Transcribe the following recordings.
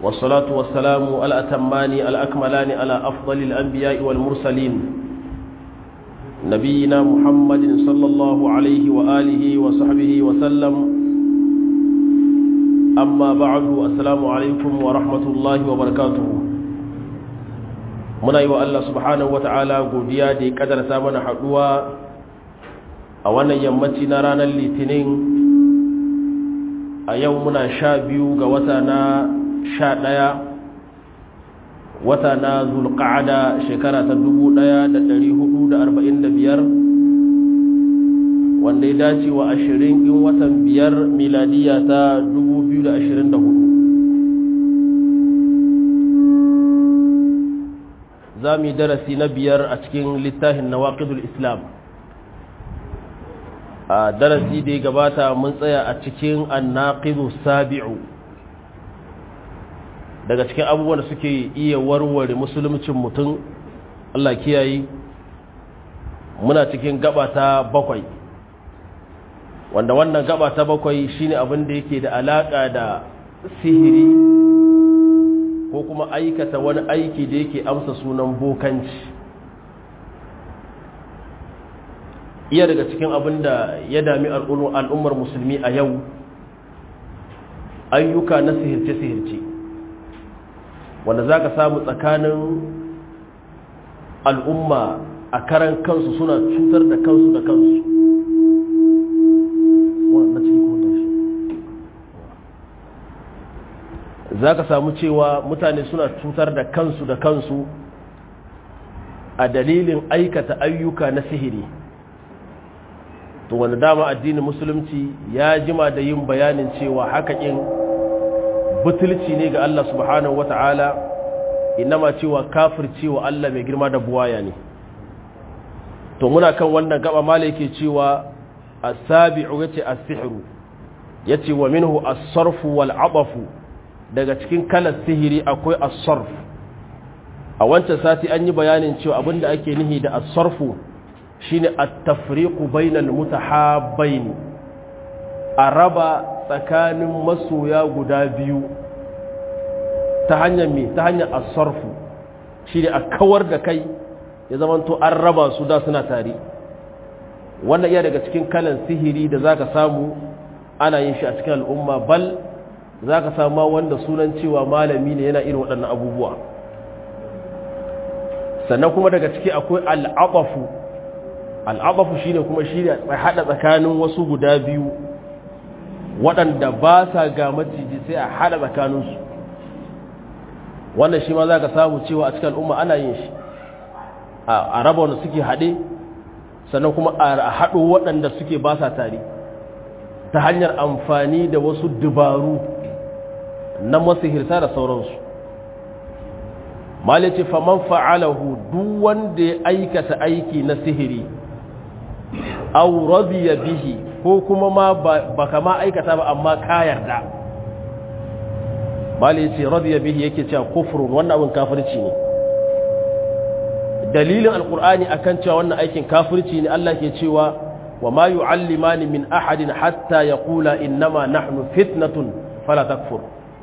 والصلاة والسلام الأتمان الأكملان على أفضل الأنبياء والمرسلين نبينا محمد صلى الله عليه وآله وصحبه وسلم أما بعد السلام عليكم ورحمة الله وبركاته muna yi wa Allah subhanahu wa ta'ala godiya da ya kadarta mana haɗuwa a wannan yammaci na ranar litinin a yau muna sha biyu ga wata na sha ɗaya wata na zulƙa'ada shekara ta dubu ɗaya da ɗari hudu da arba'in da biyar wanda ya dace wa ashirin in watan biyar miladiya ta dubu biyu da ashirin da hudu za mu yi darasi na biyar a cikin littafin na islam a darasi da ya gabata mun tsaya a cikin annaqidu sabi'u daga cikin abubuwan da suke iya warware musuluncin mutum Allah kiyaye muna cikin gaba ta bakwai wanda wannan gaba ta bakwai shine abin da yake da alaka da sihiri ko kuma aikata wani aiki da yake amsa sunan bokanci iya daga cikin abin da ya dami al'ummar musulmi a yau ayyuka na sihirce-sihirce wanda za ka samu tsakanin al'umma a karan kansu suna cutar da kansu da kansu za ka samu cewa mutane suna cutar da kansu da kansu a dalilin aikata ayyuka na sihiri to wanda dama addinin musulunci ya jima da yin bayanin cewa hakakin butulci ne ga Allah subhanahu wata'ala inama cewa kafir cewa Allah mai girma da buwaya ne to muna kan wannan gaba mala yake cewa as-sabi'u yace as-sihru yace wa minhu as-sarfu wal 'abafu daga cikin kalar sihiri akwai as-sarf a wancan sati an yi bayanin cewa abinda ake nihi da as-sarfu shine at-tafriqu bainal mutahabbain a raba tsakanin masoya guda biyu ta hanyar me ta hanyar as-sarfu shine a kawar da kai ya zamanto an raba su da suna tare wannan iya daga cikin kalan sihiri da zaka samu ana yin shi a cikin al'umma bal zaka samu wanda sunan cewa malami ne yana irin waɗannan abubuwa sannan kuma daga ciki akwai al'abafu al'abafu shine kuma shi ne haɗa tsakanin wasu guda biyu waɗanda ba sa ga maciji sai a haɗa tsakaninsu wannan shi ma za ka samu cewa a cikin al'umma ana yin shi a raba wanda suke haɗe sannan kuma a haɗo waɗanda suke ba sa tare ta hanyar amfani da wasu dubaru na masihirta da sauransu malice faman fa'alahu duk wanda ya aikata aiki na sihiri aw radiya bihi ko kuma ma baka ma aikata ba amma ka yarda bali yace radiya bihi yake cewa kufrun wannan abin kafirci ne dalilin alqur'ani akan cewa wannan aikin kafirci ne Allah ke cewa wa ma yu'allimani min ahadin hatta yaqula innama nahnu fitnatun fala takfur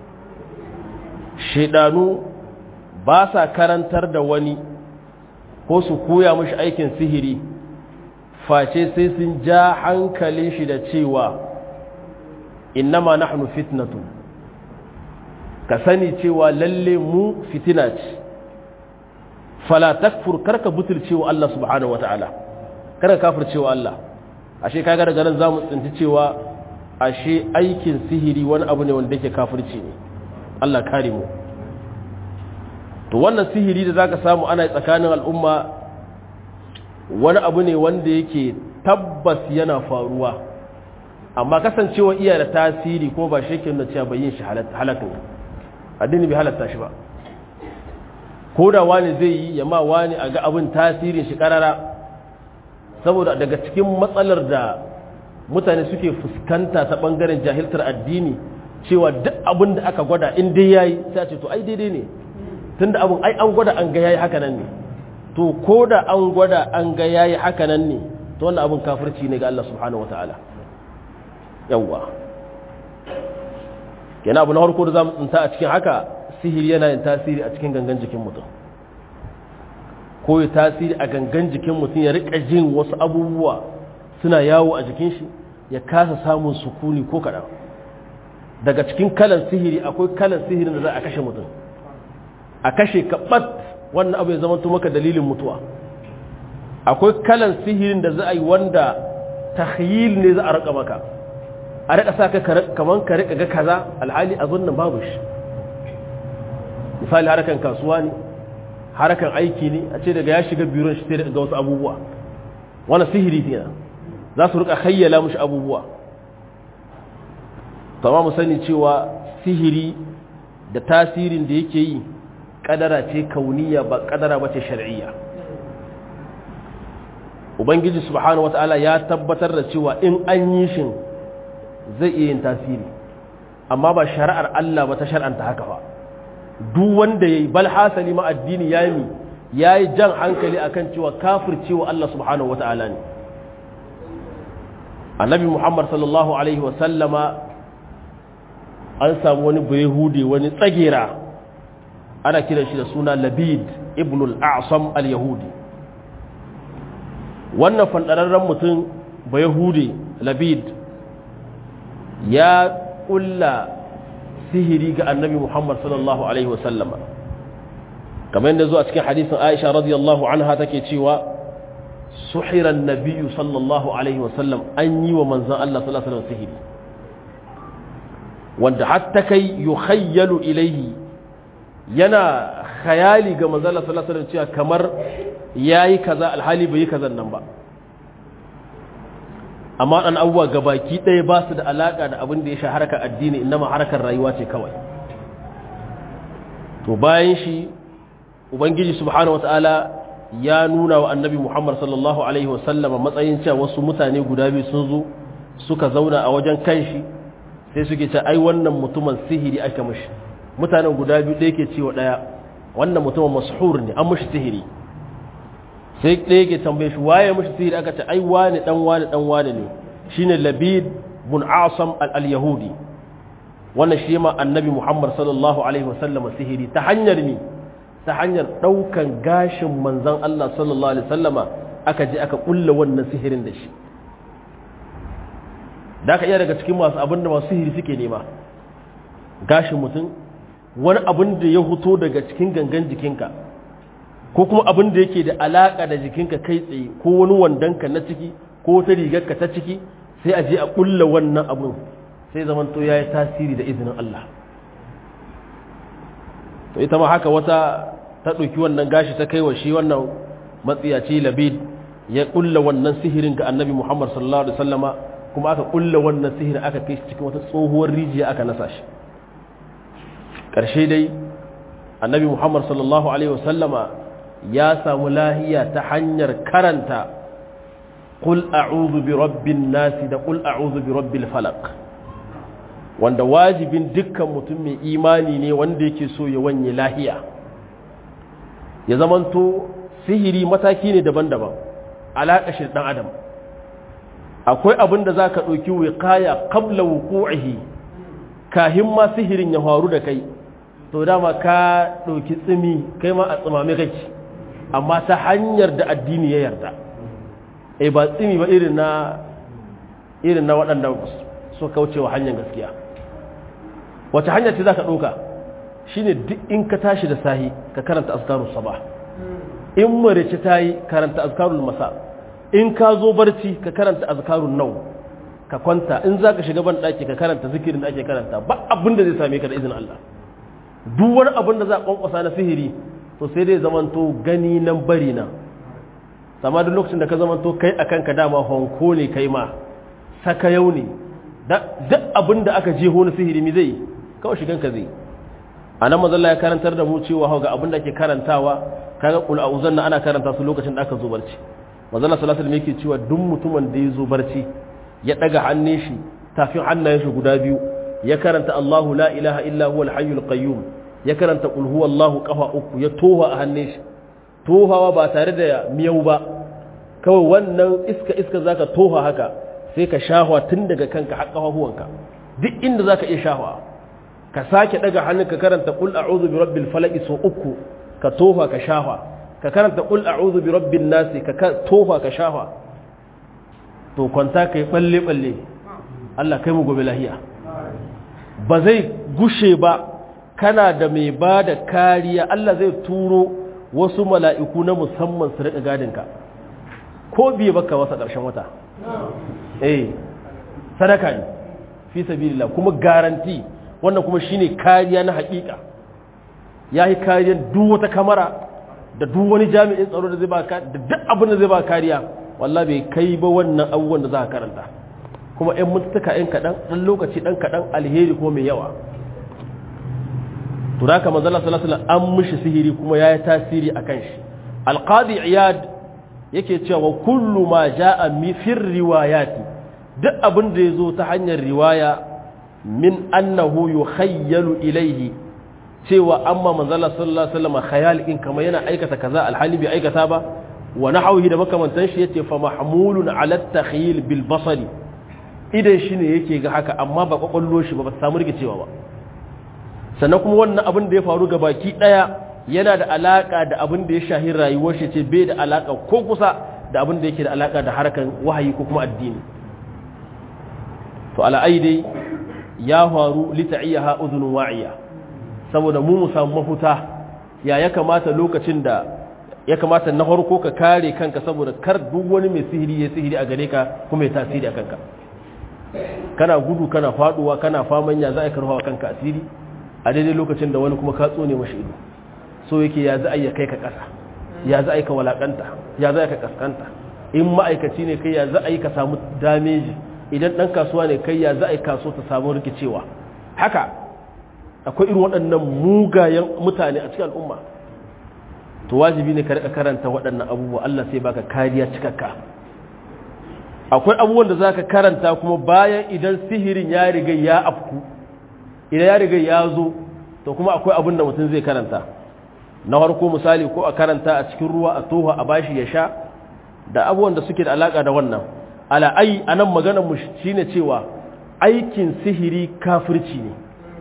shedanu ba sa karantar da wani ko su koya mashi aikin sihiri face sai sun ja hankalin shi da cewa innama nahnu fitnatu ka sani cewa lalle mu fitina ce fala takfur karka butulcewa Allah subhanahu wataala karka kafircewa Allah ashe kaga daga nan zamu tsinci cewa ashe aikin sihiri wani abu ne wanda yake kafirci ne Allah kare mu to wannan sihiri da zaka samu ana tsakanin al'umma wani abu ne wanda yake tabbas yana faruwa amma kasancewa iya da tasiri ko ba shi da cewa bai yin shi halatta addini bai halatta shi ba ko da wani zai yi yamma wani a ga abin tasirin shi karara saboda daga cikin matsalar da mutane suke fuskanta ta bangaren jahiltar addini cewa duk abin da aka gwada in dai yayi sai a ce to ai daidai ne tunda abin ai an gwada an ga yayi haka nan ne to ko da an gwada an ga yayi haka nan ne to wannan abin kafirci ne ga Allah subhanahu wataala yawwa kenan abu na farko da zamu tsinta a cikin haka sihiri yana yin tasiri a cikin gangan jikin mutum ko ya tasiri a gangan jikin mutum ya rika jin wasu abubuwa suna yawo a jikin shi ya kasa samun sukuni ko kaɗan daga cikin kalan sihiri akwai kalan sihirin da za a kashe mutum a kashe kaɓat wannan abu ya zama maka dalilin mutuwa akwai kalan sihirin da za a yi wanda tahyil ne za a raka maka a rika sa ka kaman ka rika ga kaza alhali a nan babu shi misali harakan kasuwa ne harakan aiki ne a ce daga ya shiga biron shi sai ga wasu abubuwa wani sihiri ne za su rika hayyala mushi abubuwa tamam mu sani cewa sihiri da tasirin da yake yi kadara ce kauniya ba kadara ba ce shar'iyya ubangiji subhanahu wataala ya tabbatar da cewa in an yi shin zai iya yin tasiri amma ba shari'ar Allah ba ta shar'anta haka ba duk wanda yayi bal hasali ma addini yayi yayi jan hankali akan cewa kafircewa Allah subhanahu wataala ne annabi Muhammad sallallahu alaihi wa sallama an samu wani bayahudi wani tsagera ana kiran shi da suna labid ibn al-a'sam al-yahudi wannan fandararren mutum bayahudi labid ya kulla sihiri ga annabi muhammad sallallahu alaihi wasallama kamar yadda zuwa cikin hadisin aisha radiyallahu anha take cewa suhiran nabiyyu sallallahu alaihi wasallam an yi wa manzan allah sallallahu alaihi wasallam sihiri wanda hatta kai yukhayyalu ilaihi yana khayali ga manzala sallallahu alaihi cewa kamar yayi kaza alhali bai yi kazan nan ba amma dan abubuwa gabaki ɗaya ba su da alaka da abin da ya sha harkar addini inma harkar rayuwa ce kawai to bayan shi ubangiji subhanahu wataala ya nuna wa annabi muhammad sallallahu alaihi wasallama matsayin cewa wasu mutane guda biyu sun zo suka zauna a wajen kanshi sai suke ce ai wannan mutumin sihiri aka mishi mutanen guda biyu ɗaya ke cewa ɗaya wannan mutumin mashhur ne an mushi sihiri sai ɗaya ke tambaye shi waye mushi sihiri aka ce ai wani dan wani dan wani ne shine labid bin asam al-yahudi wannan shi ma annabi muhammad sallallahu alaihi wasallam sihiri ta hanyar mi ta hanyar ɗaukan gashin manzon Allah sallallahu alaihi wasallama aka je aka kulla wannan sihirin da shi da aka iya daga cikin masu abin da masu sihiri suke nema gashin mutum wani abin da ya huto daga cikin gangan jikinka ko kuma abin da yake da alaka da jikinka kai tsaye ko wani wandonka na ciki ko ta rigarka ta ciki sai a je a kulla wannan abin sai zaman to ya yi tasiri da izinin Allah to ita ma haka wata ta ɗauki wannan gashi ta kai wa shi wannan matsiyaci labid ya kulla wannan sihirin ga annabi muhammad sallallahu alaihi wasallama kuma aka kulla wannan sihirin aka kai shi cikin wata tsohuwar rijiya aka nasa shi ƙarshe dai annabi muhammad sallallahu alaihi wasallama ya samu lahiya ta hanyar karanta qul a'udhu bi rabbin nasi da qul a'udhu bi rabbil falaq wanda wajibin dukkan mutum mai imani ne wanda yake so ya wanye lahiya ya zamanto sihiri mataki ne daban-daban alaƙa shi ɗan adam akwai abin da za ka ɗauki wiƙaya kabla wuku'ihi kahin ma sihirin ya faru da kai to dama ka ɗauki tsimi kai ma a tsimame kake amma ta hanyar da addini ya yarda e ba tsimi ba irin na irin na waɗanda su kaucewa hanyar gaskiya wace hanyar ce za ka ɗauka shine duk in ka tashi da sahi ka karanta askarun sabah in marice ta yi karanta azkarul masa in ka zo barci ka karanta azkarun nau ka kwanta in za ka shiga ban ɗaki ka karanta zikirin da ake karanta ba abin da zai same ka da izinin Allah duk wani abin da za a kwankwasa na sihiri to sai dai zamanto gani nan bari nan sama duk lokacin da ka zamanto kai a kanka dama honko ne kai ma saka yau ne duk abin da aka jeho na sihiri mi zai kawai shigan ka zai a nan mazalla ya karantar da mu cewa ga abin da ake karantawa kaga kul a'uzan ana karanta su lokacin da aka zo barci mazalla sallallahu alaihi yake cewa duk mutumin da ya zo barci ya daga hannun shi tafin hannayen shi guda biyu ya karanta Allahu la ilaha illa huwal hayyul qayyum ya karanta qul huwallahu qafa uku ya toha a hannun shi tohawa ba tare da miyau ba kawai wannan iska iska zaka toha haka sai ka shahwa tun daga kanka har kafafuwanka duk inda zaka iya shahwa ka sake daga hannun ka karanta qul a'udhu bi rabbil falaq so uku ka tofa ka shafa ka karanta qul a'udhu bi rabbin nas ka tofa ka shafa to kwanta kai balle balle Allah kai mu gobe lahiya ba zai gushe ba kana da mai ba da kariya Allah zai turo wasu mala'iku na musamman su riƙa gadinka ko biye baka wasa ƙarshen wata eh sadaka ne fi sabilillah kuma garanti wannan kuma shine kariya na haƙiƙa ya yi kariyar duk wata kamara da duk wani jami'in tsaro da zai ba da duk abin da zai ba kariya wallah bai kai ba wannan abubuwan da za ka karanta kuma 'yan mutuka 'yan kaɗan ɗan lokaci ɗan kaɗan alheri kuma mai yawa to da ka manzala sallallahu an mishi sihiri kuma ya yi tasiri a kan shi alqadi iyad yake cewa kullu ma jaa mi fir riwayati duk abin da yazo ta hanyar riwaya min annahu yukhayyalu ilayhi cewa amma manzala sallallahu alaihi wasallam khayal in kama yana aikata kaza alhali bai aikata ba wa nahwihi da makamantan shi yace fa mahmulun ala at-takhyil bil basari idan shine yake ga haka amma ba kwakwallo shi ba ba samu rikicewa ba sannan kuma wannan abin da ya faru ga baki daya yana da alaka da abin da ya shahi rayuwar shi ce bai da alaka ko kusa da abin da yake da alaka da harkan wahayi ko kuma addini to ala'ai dai ya faru lita'iyaha udhunun wa'iya saboda mu mu samu mafuta ya ya kamata lokacin da ya kamata na farko ka kare kanka saboda kar duk wani mai sihiri ya sihiri a gare ka kuma ya tasiri a kanka kana gudu kana faduwa kana faman ya za a karfawa kanka asiri a daidai lokacin da wani kuma ka tsone mashi ido so yake ya za a yi kai ka ƙasa ya za a yi ka walakanta ya za a yi ka kaskanta in ma'aikaci ne kai ya za a yi ka samu dameji idan ɗan kasuwa ne kai ya za a yi kaso ta samu rikicewa haka akwai irin waɗannan mugayen mutane a cikin al'umma to wajibi ne ka rika karanta waɗannan abubuwa Allah sai baka kariya cikakka akwai abubuwan da zaka karanta kuma bayan idan sihirin ya riga ya afku idan ya riga ya zo to kuma akwai abin da mutum zai karanta na farko misali ko a karanta a cikin ruwa a toha a bashi ya sha da abubuwan da suke da alaka da wannan ala ai anan maganar mu shine cewa aikin sihiri kafirci ne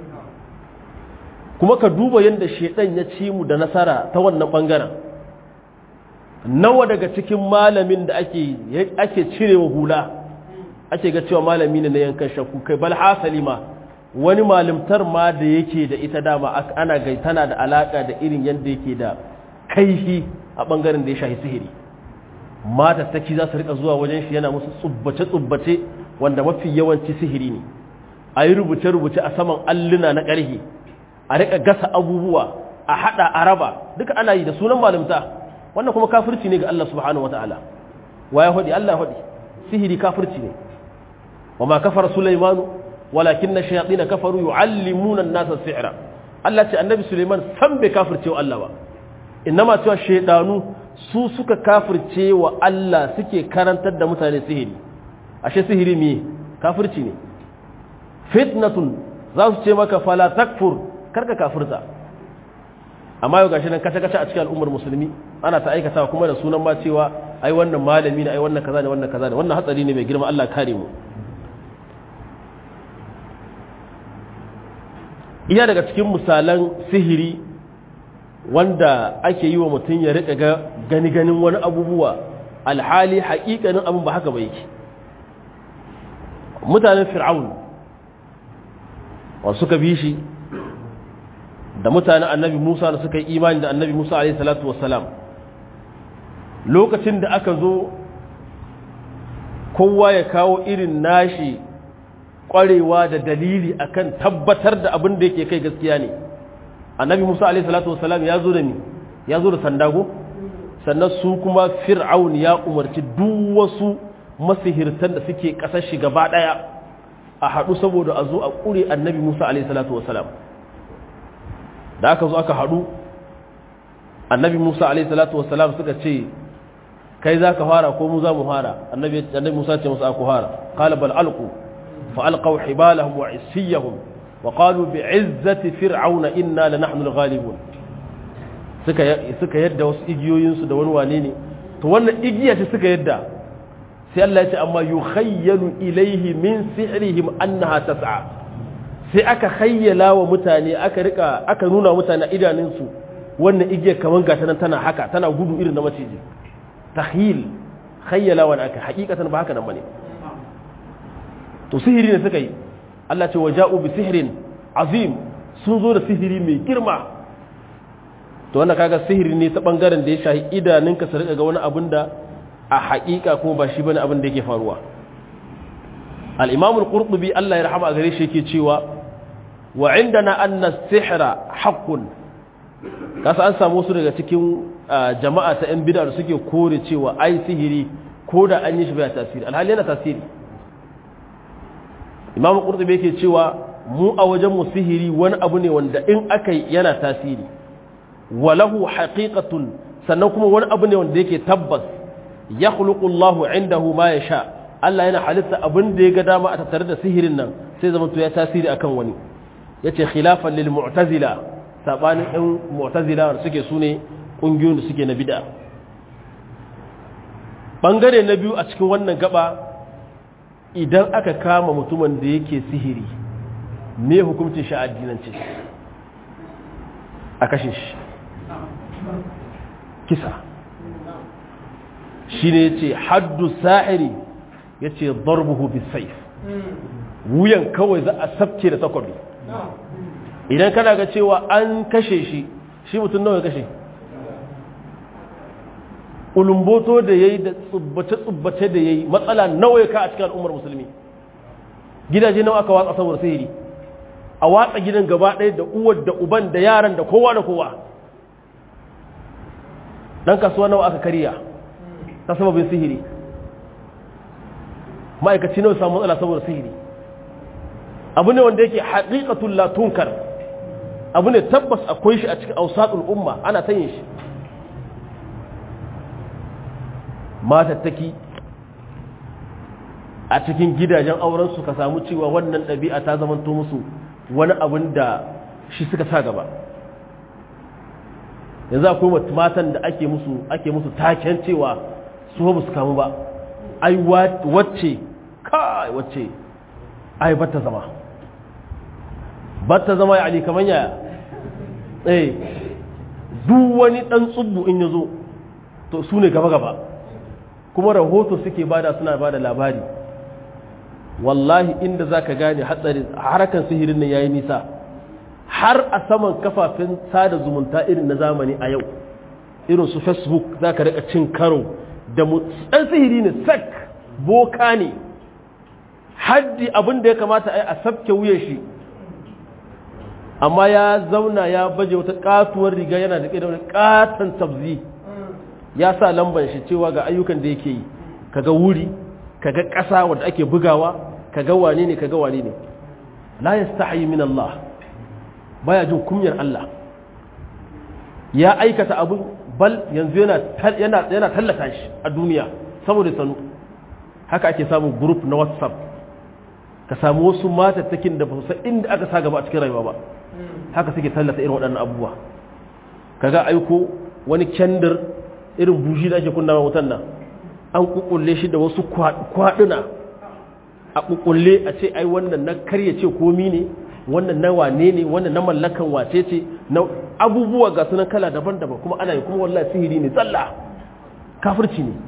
kuma ka duba yadda shedan ya ci mu da nasara ta wannan bangaren nawa daga cikin malamin da ake ake cirewa hula ake ga cewa malami ne na yankan shakku kai bal hasali ma wani malimtar ma da yake da ita dama ana gai tana da alaka da irin yadda yake da kaihi a bangaren da ya shahi sihiri mata saki za su rika zuwa wajen shi yana musu tsubbace-tsubbace wanda mafi yawanci sihiri ne a yi rubuce-rubuce a saman alluna na ƙarhe a rika gasa abubuwa a haɗa a raba duka ana yi da sunan malimta wannan kuma kafirci ne ga Allah subhanahu wata'ala wa ya haɗi Allah haɗi sihiri kafirci ne wa ma kafar sulaimanu walakin na shayaɗi na kafaru yu'allimunan nasa sihira Allah ce annabi suleiman san bai kafirce wa Allah ba innama cewa shaidanu su suka kafirce wa Allah suke karantar da mutane sihiri ashe sihiri me kafirci ne fitnatun za su ce maka fala takfur karka kafirta amma yau gashi nan kace-kace a cikin al'ummar musulmi ana ta aikata kuma da sunan ma cewa ai wannan malami ne ai wannan kaza ne wannan kaza ne wannan hatsari ne mai girma Allah kare mu iya daga cikin misalan sihiri wanda ake yi wa mutum ya riƙa ga gani-ganin wani abubuwa alhali haƙiƙanin abin ba haka ba yake mutanen fir'aun wasu suka bi shi da mutanen annabi musa da suka yi imani da annabi musa a.s. lokacin da aka zo kowa ya kawo irin nashi ƙwarewa da dalili akan tabbatar da abin da yake kai gaskiya ne annabi musa alaihi salatu wasalam ya zo da ni ya zo da sandago sannan su kuma fir'aun ya umarci duk wasu masihirtan da suke kasar shi gaba daya a haɗu saboda a zo a ƙure annabi musa alaihi salatu wasalam da aka zo aka haɗu annabi musa alaihi salatu wasalam suka ce kai za ka fara ko mu za mu fara annabi musa ce musu aku fara qala bal alqu fa alqaw hibalahum wa isiyahum وقالوا بعزة فرعون إنا لنحن الغالبون suka suka yadda wasu igiyoyinsu da wani wane ne to wannan igiya ce suka yadda sai Allah ya ce amma yukhayyalu ilayhi min sihrihim annaha tas'a sai aka hayyala wa mutane aka rika aka nuna mutane idanunsu wannan igiyar kamar gata nan tana haka tana gudu irin na maciji tahyil hayyala wa aka hakikatan ba haka nan bane to sihiri ne suka yi Allah ce waja'u bi sihrin azim sun zo da sihiri mai girma to wannan kaga sihiri ne ta bangaren da ya shahi idanunka su rika ga wani abin da a hakika kuma ba shi bane abin da yake faruwa al-imam al-qurtubi Allah ya rahama a gare shi yake cewa wa indana anna as-sihra haqqun kasa an samu su daga cikin jama'a ta yan bid'a da suke kore cewa ai sihiri ko da an yi shi bai tasiri alhali yana tasiri imam qurtubi yake cewa mu a wajen mu sihiri wani abu ne wanda in aka yana tasiri walahu haqiqatun sannan kuma wani abu ne wanda yake tabbas yakhluqu Allahu indahu ma yasha Allah yana halitta abin da ya ga dama a tattare da sihirin nan sai zama to ya tasiri akan wani yace khilafan lil mu'tazila sabanin ɗan mu'tazila da suke sune kungiyoyin da suke na bid'a bangare na biyu a cikin wannan gaba idan aka kama mutumin da yake sihiri me hukuncin shi a addinance a kashe shi kisa shi ne ce haddu sa'iri ya ce darbuhu bisaif wuyan kawai za a sabke da takwabi idan kana ga cewa an kashe shi shi mutum nawa ya kashe ulumboto da ya yi da tsubbace-tsubbace da ya yi matsala nawa ya ka a cikin al'ummar musulmi gidaje nawa aka watsa saboda sihiri a watsa gidan gaba ɗaya da uwar da uban da yaran da kowa da kowa ɗan kasuwa nawa aka kariya ta sababin sihiri ma'aikaci nawa samu matsala saboda sihiri abu ne wanda yake haƙiƙatun latunkar abu ne tabbas akwai shi a cikin ausaɗul umma ana ta yin shi matattaki a cikin gidajen aurensu ka samu cewa wannan ɗabi'a ta zamanto musu wani abin da shi suka sa gaba yanzu akwai matan da ake musu ake musu taken cewa su ba su kamu ba ai wacce kai wacce ai batta zama batta zama ya ali kaman yaya eh duk wani dan tsubbu in yazo to su ne gaba gaba kuma rahoto suke bada suna bada labari wallahi inda zaka gane hatsarin harakan sihirin nan yayi nisa har a saman kafafen sada zumunta irin na zamani a yau irin su facebook zaka rika cin karo da dan sihiri ne sak boka ne haddi abin da ya kamata a yi a sabke wuyan shi amma ya zauna ya baje wata katuwar riga yana da da wani katon tabzi ya sa lamban shi cewa ga ayyukan da yake yi kaga wuri kaga ƙasa wadda ake bugawa kaga wane ne kaga wane ne la yastahi min Allah baya jin kunyar Allah ya aikata abin bal yanzu yana yana yana tallata shi a duniya saboda sanu haka ake samun group na WhatsApp ka samu wasu matattakin da ba su san inda aka sa gaba a cikin rayuwa ba haka suke tallata irin waɗannan abubuwa kaga aiko wani kendir irin buji da ake kunna wutan nan an kukulle shi da wasu kwaduna a kukulle a ce ai wannan na karya ce komi ne wannan na wane ne wannan na mallakan wace ce na abubuwa ga sunan kala daban-daban kuma ana yi kuma wallahi sihiri ne tsalla kafirci ne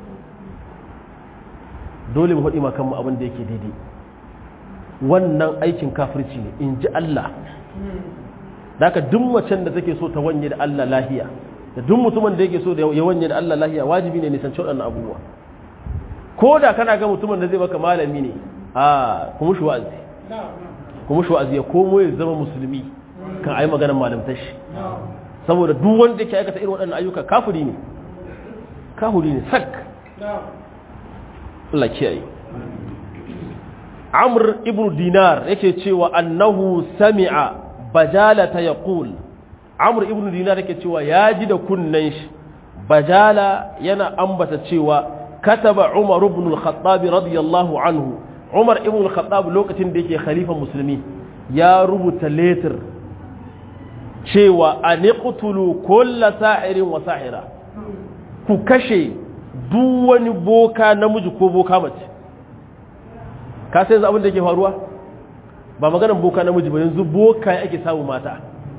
dole mu faɗi ma kanmu abin da yake daidai wannan aikin kafirci ne in ji Allah da haka duk macen da take so ta wanye da Allah lahiya da duk mutumin da yake so da ya wanye da Allah lahiya wajibi ne nisanci waɗannan abubuwa ko da kana ga mutumin da zai baka malami ne a kuma shi wa'azi kuma shi wa'azi ya komo ya zama musulmi kan ayi maganar malamtar shi saboda duk wanda yake aikata irin waɗannan ayyuka kafiri ne kafiri ne sak Allah kiyaye Amr ibn Dinar yake cewa annahu sami'a bajalata yaqul Amr ibn Dinar yake cewa ya ji da kunnan shi bajala yana ambata cewa kataba Umar ibn al-Khattab radiyallahu anhu Umar ibn al-Khattab lokacin da yake khalifan musulmi ya rubuta letter cewa aniqtulu kulla sa'irin wa sa'ira ku kashe duk wani boka namiji ko boka mace ka sai yanzu abin da ke faruwa ba maganar boka namiji ba yanzu boka ake samu mata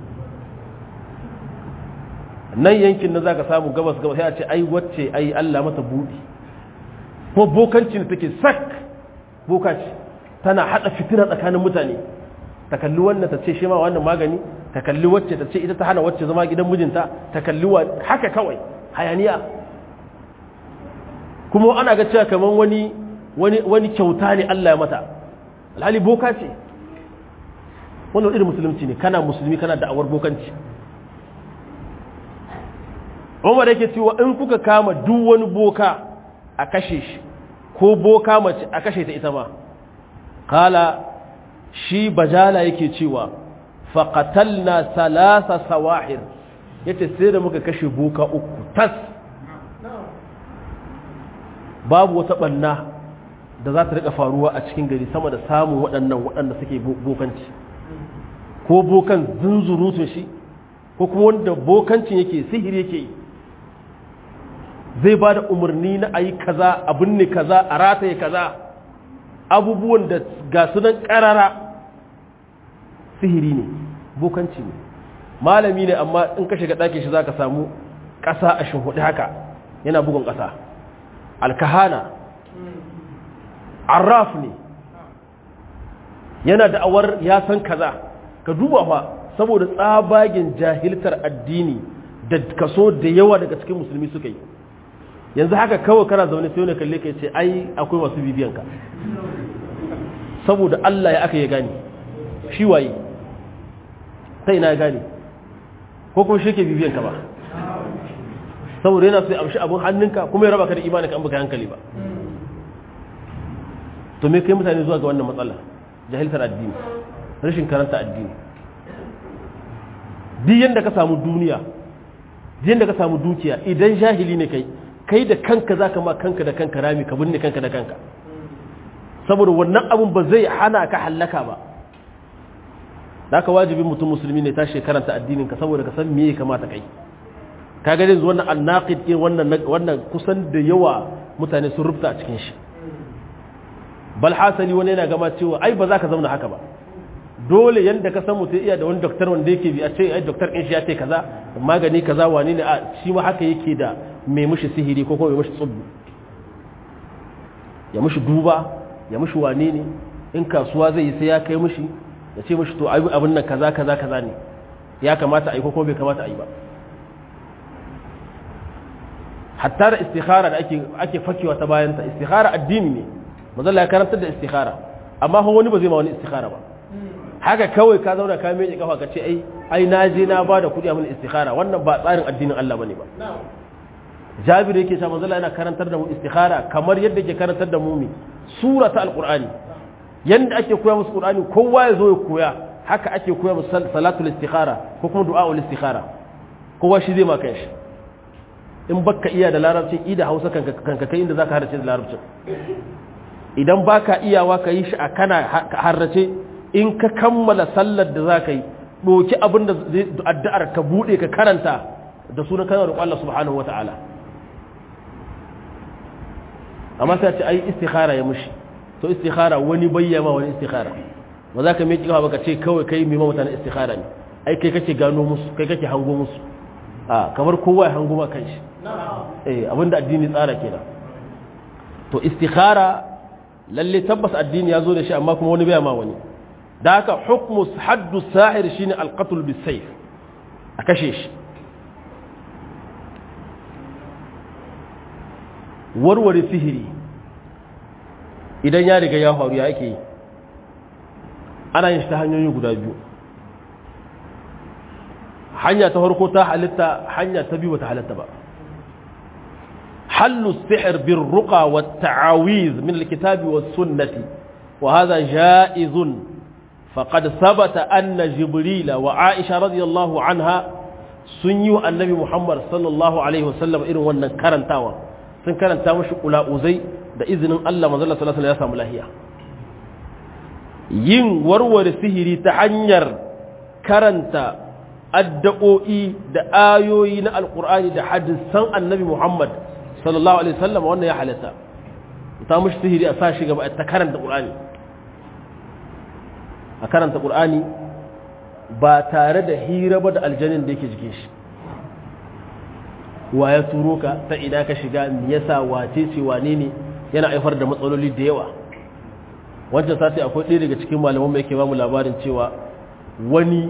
nan yankin na za ka samu gabas gabas sai a ce ai wacce ai Allah mata buɗi ko bokanci ne take sak boka ce tana haɗa fitina tsakanin mutane ta kalli wannan ta ce shi ma wannan magani ta kalli wacce ta ce ita ta hana wacce zama gidan mijinta ta kalli wa haka kawai hayaniya kuma ana ga cewa kamar wani wani wani kyauta ne Allah ya mata alhali boka ce wannan irin musulunci ne kana musulmi kana da'awar bokanci Umar yake cewa in kuka kama duk wani boka a kashe shi ko boka mace a kashe ta ita ma kala shi bajala yake cewa faqatalna salasa sawahir yace sai da muka kashe boka uku tas babu wata banna da za ta rika faruwa a cikin gari sama da samun waɗannan waɗanda suke bokanci ko bokan zunzurutun shi ko kuma wanda bokancin yake sihiri yake yi zai ba da umarni na ayi kaza abin ne kaza a rataye kaza abubuwan da ga sunan karara sihiri ne bokanci ne malami ne amma in ka shiga ɗakin shi za ka samu ƙasa a shinhuɗi haka yana bugun ƙasa alkahana arraf ne yana da'awar ya san kaza ka duba fa saboda tsabagen jahiltar addini da kaso da yawa daga cikin musulmi suka yi yanzu haka kawai kana zaune sai wani kalle ka ce ai akwai masu bibiyanka saboda Allah ya aka ya gane shi waye ta ina ya gane ko kuma shi ke bibiyanka ba saboda yana sai amshi abin hannunka kuma ya raba ka da imaninka an baka hankali ba to me kai mutane zuwa ga wannan matsala jahiltar addini rashin karanta addini duk yanda ka samu duniya duk yanda ka samu dukiya idan jahili ne kai kai da kanka zaka ma kanka da kanka rami ka binne kanka da kanka saboda wannan abun ba zai hana ka hallaka ba da ka wajibin mutum musulmi ne tashi karanta addinin ka saboda ka san me ya kamata kai ka ga yanzu wannan annaqid ke wannan wannan kusan da yawa mutane sun rubuta a cikin shi bal hasali wani yana gama cewa ai ba za ka zauna haka ba dole yanda ka san mutum iya da wani doktor wanda yake bi a ce ai doktor ɗin shi ya ce kaza magani kaza wani ne a shi ma haka yake da mai mushi sihiri ko kuma mai mushi tsubbu ya mushi duba ya mushi wane ne in kasuwa zai yi sai ya kai mushi ya ce mushi to abin nan kaza kaza kaza ne ya kamata a yi ko kuma bai kamata a yi ba hatta da istikhara da ake ake fakewa ta bayanta istikhara addini ne manzo ya karantar da istikhara amma fa wani ba zai ma wani istikhara ba haka kawai ka zauna ka miƙe kafa ka ce ai ai na je na ba da kuɗi a mun istikhara wannan ba tsarin addinin Allah bane ba Jabir yake cewa manzo yana karantar da mu istikhara kamar yadda ke karantar da mu mi sura ta alqur'ani yanda ake koya musu qur'ani kowa ya zo ya koya haka ake koya musu salatul istikhara ko kuma du'aul istikhara kowa shi zai maka shi in baka iya da larabcin i da hausa kanka kanka kai inda zaka harrace da larabcin idan baka iyawa ka yi shi a kana harrace in ka kammala sallar da za ka yi ɗoki abin da addu'ar ka buɗe ka karanta da sunan kanar roƙon Allah subhanahu wata'ala amma sai ce ai istikhara ya mushi to istikhara wani bayyama wani istikhara ba za ka miƙi ba ka ce kawai kai mai mutane istikhara ne ai kai kake gano musu kai kake hango musu a kamar kowa ya hango ma kanshi eh abinda addini tsara kenan to istikhara lalle tabbas addini ya zo da shi amma kuma wani bai ma wani da haka hukmu haddu sahir shine alqatl bisayf a kashe shi warware sihiri idan ya riga ya faru ya ake yi ana yin shi ta hanyoyi guda biyu hanya ta farko ta halitta hanya ta biyu bata halitta ba حل السحر بالرقى والتعاويذ من الكتاب والسنة وهذا جائز فقد ثبت أن جبريل وعائشة رضي الله عنها سنيو النبي محمد صلى الله عليه وسلم إنه وانا كرنتاوا sun karanta mashi uzai da izinin Allah manzala sallallahu alaihi ya samu lahiya yin warware sihiri ta hanyar karanta addu'o'i da ayoyi na alqur'ani da hadisan annabi Muhammad sallallahu alaihi wasallam wannan ya halatta ta mushi sihiri a sa shi gaba ta karanta qur'ani a karanta ƙur'ani ba tare da hira ba da aljanin da yake jikin shi wa ya turo ka ta ina ka shiga me yasa wace ce wane ne yana haifar da matsaloli da yawa wancan sati akwai ɗaya daga cikin malaman mai ke bamu labarin cewa wani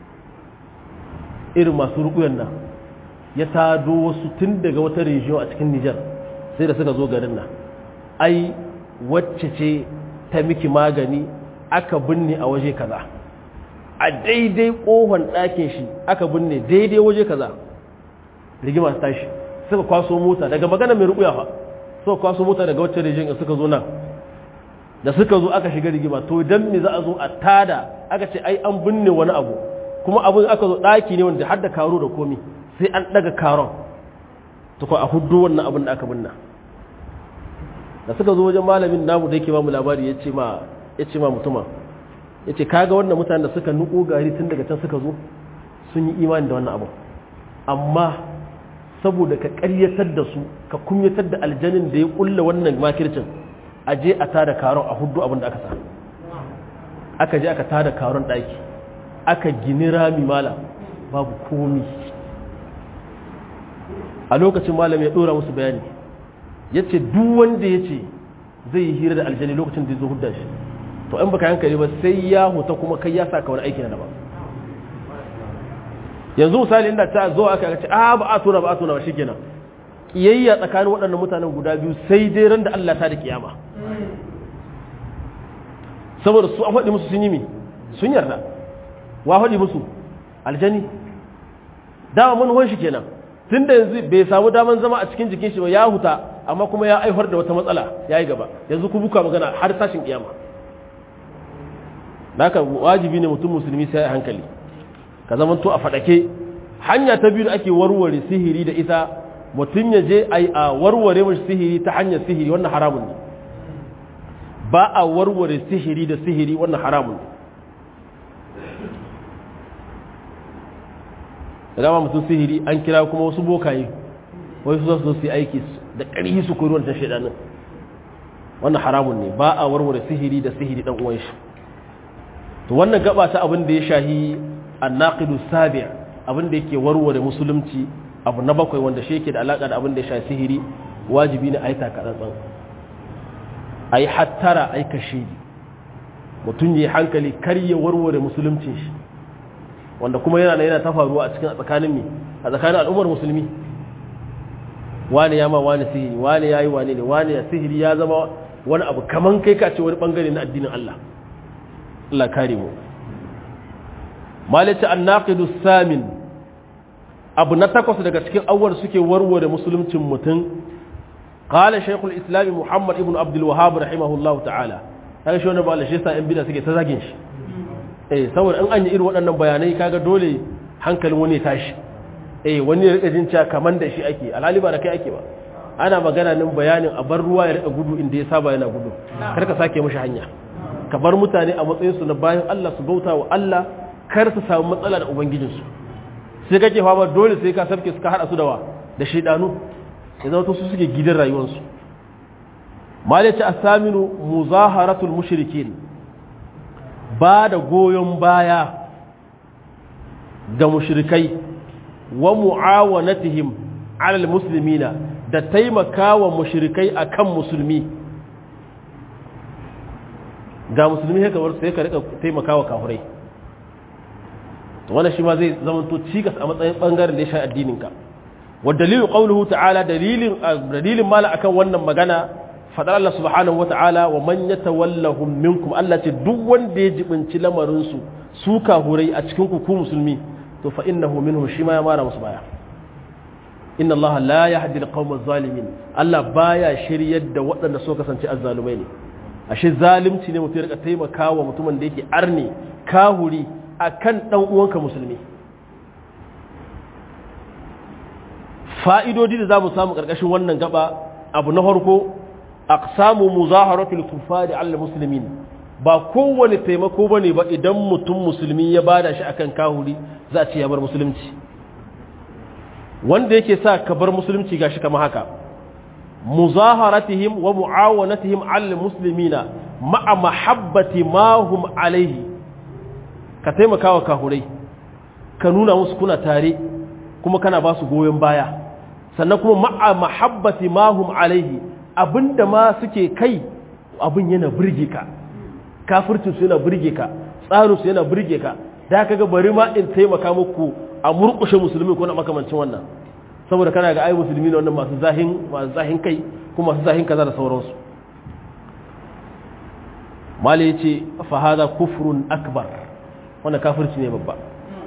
irin masu rukuyan nan ya tado wasu tun daga wata region a cikin Nijar sai da suka zo garin nan ai wacce ce ta miki magani aka binne a waje kaza a daidai kohon ɗakin shi aka binne daidai waje kaza rigima ta tashi suka kwaso mota daga magana mai rukuya fa suka kwaso mota daga wacce region suka zo nan da suka zo aka shiga rigima to dan me za a zo a tada aka ce ai an binne wani abu kuma abin aka zo ɗaki ne wanda har da karo da komi sai an daga karon to ko a huddo wannan abin da aka binna da suka zo wajen malamin namu da yake ba mu labari ya ce ma ya ce ma mutuma ya ce kaga wannan mutanen da suka nuko gari tun daga can suka zo sun yi imani da wannan abu amma saboda ka ƙaryatar da su ka kumyatar da aljanin da ya kulla wannan makircin a je a tada karon a huddo abin da aka sa aka je aka tada karon ɗaki aka gini rami mala babu komi a lokacin malam ya ɗora musu bayani ya ce duk wanda ya ce zai yi hira da aljani lokacin da ya zo hudda shi to in baka hankali ba sai ya huta kuma kai ya sa ka wani aiki na daban yanzu misali inda ta zo aka ce a ba a tona ba a tona ba shikenan kiyayya tsakanin waɗannan mutanen guda biyu sai dai ran da Allah ta da kiyama saboda su an faɗi musu sun yi mi sun yarda wa faɗi musu aljani dama manuwan shi kenan tun da yanzu bai samu daman zama a cikin jikin shi ba ya huta amma kuma ya aifar da wata matsala ya yi gaba yanzu ku buka magana har tashin kiyama haka wajibi ne mutum musulmi sai a hankali ka zama to a faɗake hanya ta biyu da ake warware sihiri da ita mutum ya je a warware mashi sihiri ta hanyar sihiri wannan haramun ne ba a warware sihiri da sihiri wannan haramun ne da dama mutum sihiri an kira kuma wasu bokaye wai su zasu su yi aiki da ƙarfi su koyi wancan shaidanin wannan haramun ne ba a warware sihiri da sihiri dan uwan shi to wannan gaba ta abin da ya shahi annaqidu sabi' abin da yake warware musulunci abu na bakwai wanda shi yake da alaka da abin da ya shahi sihiri wajibi ne a yi takatsantsan a yi hattara a yi kashe mutum ya hankali kar ya warware musuluncin shi wanda kuma yana yana ta faruwa a cikin tsakanin mi a tsakanin al'ummar musulmi wani ya ma wani sihiri wani ya yi wani ne wani ya sihiri ya zama wani abu kaman kai ka ce wani bangare na addinin Allah Allah kare mu malice annaqidu samin abu na takwas daga cikin awwal suke warware musuluncin mutum qala shaykhul islam muhammad ibn abdul wahhab rahimahullahu ta'ala kaga shi wannan ba Allah shi sa yan bid'a suke ta zagin shi eh saboda in an yi irin waɗannan bayanai kaga dole hankalin wani ya tashi eh wani ya rika jin cewa kaman da shi ake alhali ba da kai ake ba ana magana nan bayanin a bar ruwa ya rika gudu inda ya saba yana gudu kar ka sake mishi hanya ka bar mutane a matsayin su na bayan Allah su bauta wa Allah kar su samu matsala da ubangijinsu sai kake fama dole sai ka sabke su ka hada su da wa da shaidanu ya zama su suke gidan rayuwarsu malaci asaminu muzaharatul mushrikin ba da goyon baya ga mushrikai wa mu'awanatihim alal muslimina da taimakawa mushrikai akan musulmi ga musulmi haka war sai ka rika taimakawa kafirai to wannan shi ma zai zamanto cikas a matsayin bangaren da ya sha addinin ka wa dalilu qawluhu ta'ala dalilin dalilin mala akan wannan magana fadar Allah subhanahu wata'ala wa man yatawallahum minkum Allah ce duk wanda ya jibinci lamarin su su kahurai a cikin ku musulmi to fa innahu minhum shi ma ya mara musu baya inna Allah la yahdi al-qawma zalimin Allah baya shiryar da waɗanda suka kasance azzalumai ne ashe zalunci ne mutum ya rika taimakawa mutumin da yake arne kahuri akan dan uwanka musulmi fa'idodi da zamu samu karkashin wannan gaba abu na farko aqsamu muzaharatul kufari al muslimin ba kowane taimako bane ba idan mutum musulmi ya bada shi akan kahuri za a ce ya bar musulunci wanda yake sa ka bar musulunci gashi kamar haka muzaharatihim wa muawanatihim al muslimina ma'a mahabbati ma hum alaihi ka taimaka wa kahurai ka nuna musu kuna tare kuma kana ba su goyon baya sannan kuma ma'a mahabbati mahum alaihi abinda ma suke kai abin yana burge ka kafircin su yana burge ka tsarin su yana burge ka da ka ga bari ma in taimaka muku a murkushe musulmi ko na makamancin wannan saboda kana ga ai musulmi ne wannan masu zahin masu zahin kai kuma masu zahin kaza da sauransu mali yace fa hada kufrun akbar wannan kafirci ne babba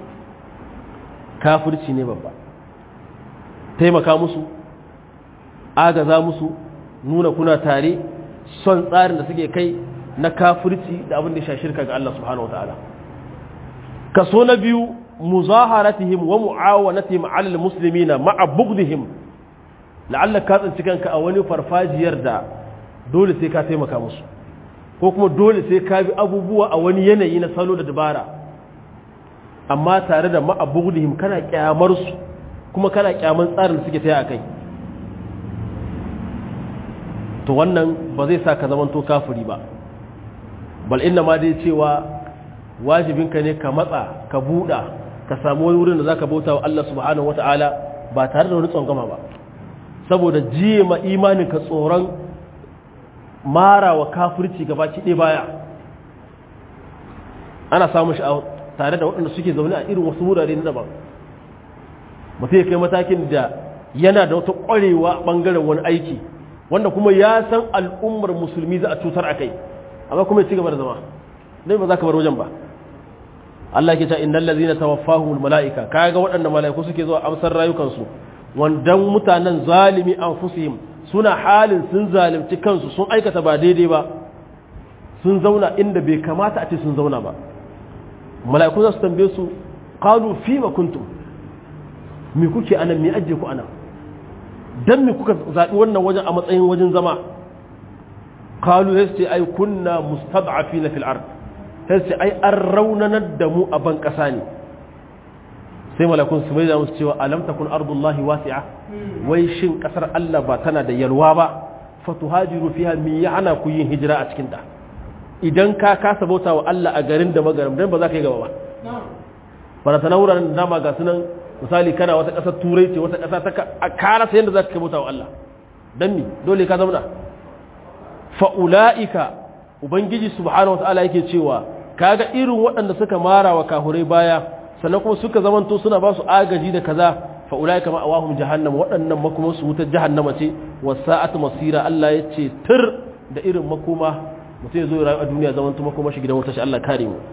kafirci ne babba taimaka musu agaza musu nuna kuna tare son tsarin da suke kai na kafirci da abin da ya shirka ga Allah subhanahu wa ta'ala kaso na biyu muzaharatihim wa mu'awanatihim 'ala al-muslimina ma'a bughdihim la'alla ka tsinci kanka a wani farfajiyar da dole sai ka taimaka musu ko kuma dole sai ka bi abubuwa a wani yanayi na salo da dabara amma tare da ma'a bughdihim kana kyamar su kuma kana kyaman tsarin da suke taya akai to wannan ba zai sa ka zamanto kafiri ba bal inna ma dai cewa wajibinka ne ka matsa ka buɗa ka samu wani wurin da za ka bauta wa Allah subhanahu wa ta'ala ba tare da wani tsongama ba saboda jiye ma imanin ka tsoron mara wa kafirci gaba ɗaya baya ana samun shi tare da waɗanda suke zaune a irin wasu wurare na daban mutum ya kai matakin da yana da wata ƙwarewa ɓangaren wani aiki wanda kuma ya san al'ummar musulmi za a cutar a kai amma kuma ya ci gaba da zama dai ba za ka bar wajen ba Allah ke ta innal ladzina tawaffahumul malaika kaga waɗanda malaiku suke zuwa amsar rayukansu wandan mutanen zalimi anfusihim suna halin sun zalimci kansu sun aikata ba daidai ba sun zauna inda bai kamata a ce sun zauna ba malaiku za su tambaye su qalu fima kuntum me kuke anan me ajje ku anan dan me kuka zabi wannan wajen a matsayin wajen zama qalu yasti ay kunna mustad'afina fil ard sai ce ai an raunanar da mu a ban ƙasa ne sai malakun su mai da musu cewa alam takun ardullahi wasi'a wai shin ƙasar Allah ba tana da yalwa ba fatuhajiru fiha mi yana ku yin hijira a cikin ta idan ka kasa bauta wa Allah a garin da magaram dan ba za ka yi gaba ba fara sana wuraren da dama ga sunan misali kana wata ƙasar turai ce wata ƙasa ta a kara sai yadda za ka bauta wa Allah dan mi dole ka zauna fa'ula'ika ubangiji subhanahu wa ta'ala yake cewa kaga irin waɗanda suka mara wa kahurai baya sannan kuma suka zamanto suna ba su agaji da kaza fa ulai kama awahum jahannam waɗannan makoma su wutar jahannama ce wasa'at masira Allah ya ce tur da irin makoma mutum ya zo rayu a duniya zamanto makoma shi gidan wuta shi Allah kare mu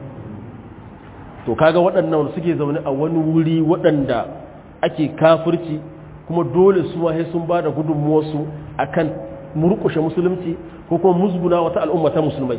to kaga waɗannan suke zaune a wani wuri waɗanda ake kafirci kuma dole su ma sai sun ba da gudunmuwarsu akan murƙushe musulunci ko kuma musguna wata al'umma ta musulmai